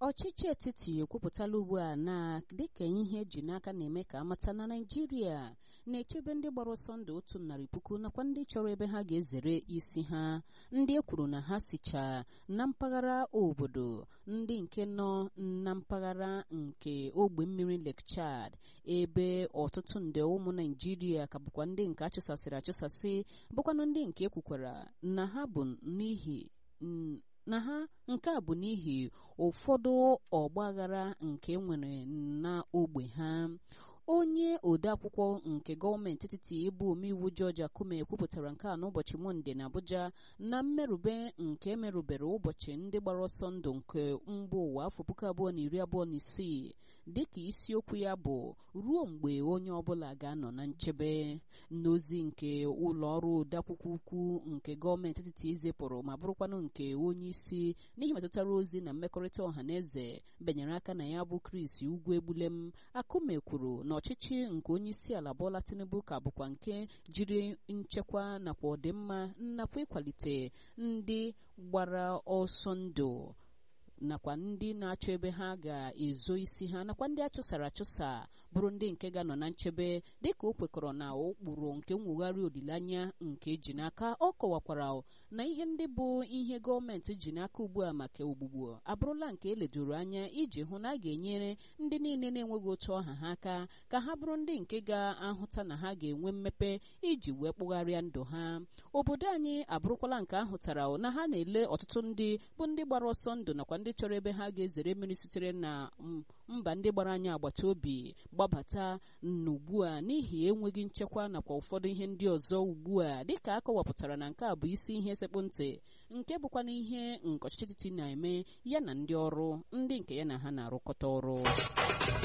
ọchịchị etiti ekwupụtala ugbu a na dịka ihe eji n'aka na-eme ka amata na naijiria na-echebe ndị gbara ọsọ ndụ otu narị puku nakwa ndị chọrọ ebe ha ga-ezere isi ha ndị e kwuru na ha sicha na mpaghara obodo ndị nke nọ na mpaghara nke ogbe mmiri Lake Chad ebe ọtụtụ nde ụmụ naijiria ka bụkwa ndị nke achụsasịrị achụsasị bụkwanụ ndị nke ekwukwara na ha bụ n'ihi na ha nke a bụ n'ihi ụfọdụ ọgbaghara nke nwere na ogbe ha onye odeakwụkwọ nke gọọmenti etiti ịbụ omeiwu George Akume kwupụtara nke a n'ụbọchị Mọnde na Abuja na mmerube nke merụbere ụbọchị ndị gbara ọsọ ndụ nke mba ụwa afọ puku abụọ na iri abụọ na isii dịka isiokwu ya bụ ruo mgbe onye ọbụla ga-anọ na nchebe n'ozi nke ụlọ ọrụ odeakwụkwọ ukwu nke gọọmenti etiti zipụrụ ma bụrụkwanụ nke onye isi n'ihi metụtara ozi na mmekọrịta ọha na eze benyere aka na ya bụ Chris Ugwu Egbulem Akume kwuru na ọchịchị nke onye isi ala Bola Tinubu ka bụkwa nke jiri nchekwa nakwa ọdịmma nakwa ịkwalite ndị gbara ọsọ ndụ nakwa ndị na-achọ ebe ha ga-ezo isi ha nakwa ndị achụsara achụsa bụrụ ndị nke ga-anọ na nchebe dịka o kwekọrọ na ụkpụrụ nke mwugharị olileanya nke ji n'aka ọ kọwakwara na ihe ndị bụ ihe gọọmenti ji n'aka ugbu a maka ogbugbu abụrụla nke eledoro anya iji hụ na a ga-enyere ndị niile na-enweghị otu ọha ha aka ka ha bụrụ ndị nke ga-ahụta na ha ga-enwe mmepe iji wee kpụgharịa ndụ ha obodo anyị abụrụkwala nke ahụtara na ha na-ele ọtụtụ ndị bụ ndị gbara ọsọ ndụ nakwa ndị chọrọ ebe ha ga-ezere mmiri sitere na mba ndị gbara anyị agbata obi gbabata n'ugbu a n'ihi enweghị nchekwa nakwa ụfọdụ ihe ndị ọzọ ugbu a dịka akọwapụtara na nke a bụ isi ihe sekpụ ntị nke bụkwa na ihe nke ọchịchị etiti na-eme ya na ndị ọrụ ndị nke ya na ha na-arụkọta ọrụ